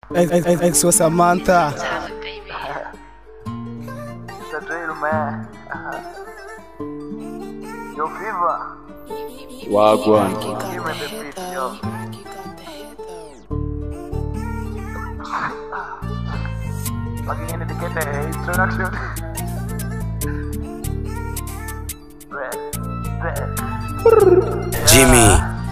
Exo Samantha. It's a drill, man. Yo, Fever, Wagwan. give me the beat, yo. Fucking in to get the introduction. Red, red. Jimmy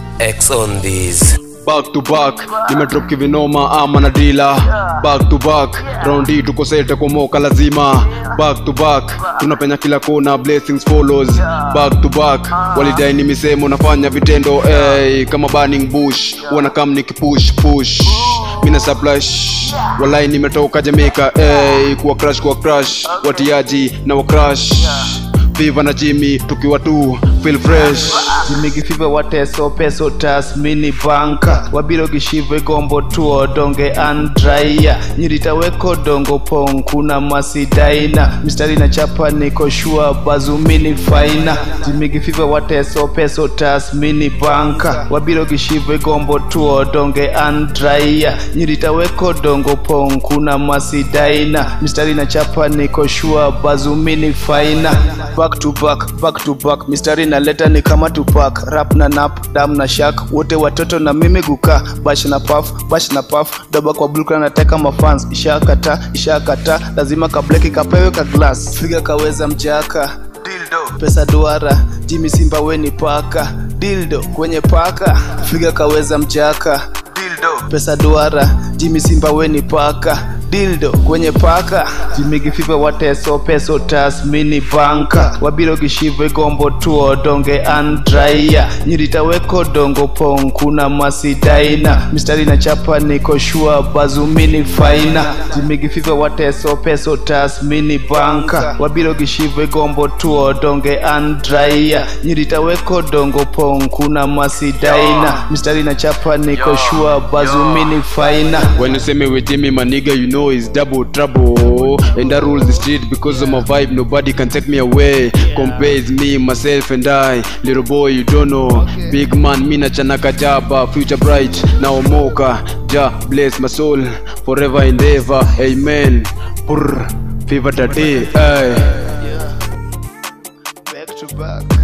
X on these. back to back nimedrop kivinoma ama na dila back to back raundi tuko sete kumoka lazima back to back tunapenya kila kona blessings follows back to back walidai ni misemo nafanya vitendo hey, kama burning bush wanakam nikipush push mina suplash walai nimetoka jamaica hey, kuwa crash kuwa crash watiaji na wa crash viva na jimmy tukiwa tu feel fresh jimigifive wateso peso tasmini banka wabiro gishive gombo tuo donge andraia nyiritaweko dongo pong kuna masidaina mistari na chapa niko shua bazumini faina jimigifive wateso peso tasmini banka wabiro gishive gombo tuo donge andraia nyiritaweko dongo pong kuna masidaina mistari na chapa niko shua bazumini faina back to back back to back mistari naleta ni kama tupak rap na nap dam na shak wote watoto na mimi guka bash na paf bash na paf doba kwa bulka nateka mafans ishakata ishakata lazima kableki kapewe ka glass figa kaweza mjaka dildo pesa duara jimi simba weni paka dildo kwenye paka figa kaweza mjaka dildo pesa duara jimi simba weni paka dildo kwenye paka jimigifive wateso peso tasmini banka wabiro gishive gombo tuo donge andraia nyiritaweko dongo pong kuna masidaina mistari na chapa niko shua bazumini faina jimigifive wateso peso tasmini banka wabiro gishive gombo tuo donge andraia nyiritaweko dongo pong kuna masidaina mistari na chapa niko shua bazumini faina When you say me with Jimmy, my nigga, you know it's double trouble. And I rule the street because of my vibe, nobody can take me away. Compares me, myself, and I. Little boy, you don't know. Big man, mina chanaka jaba, future bright. Now mocha, ja, bless my soul, forever and ever. Amen. Brr, fever today, aye. back to back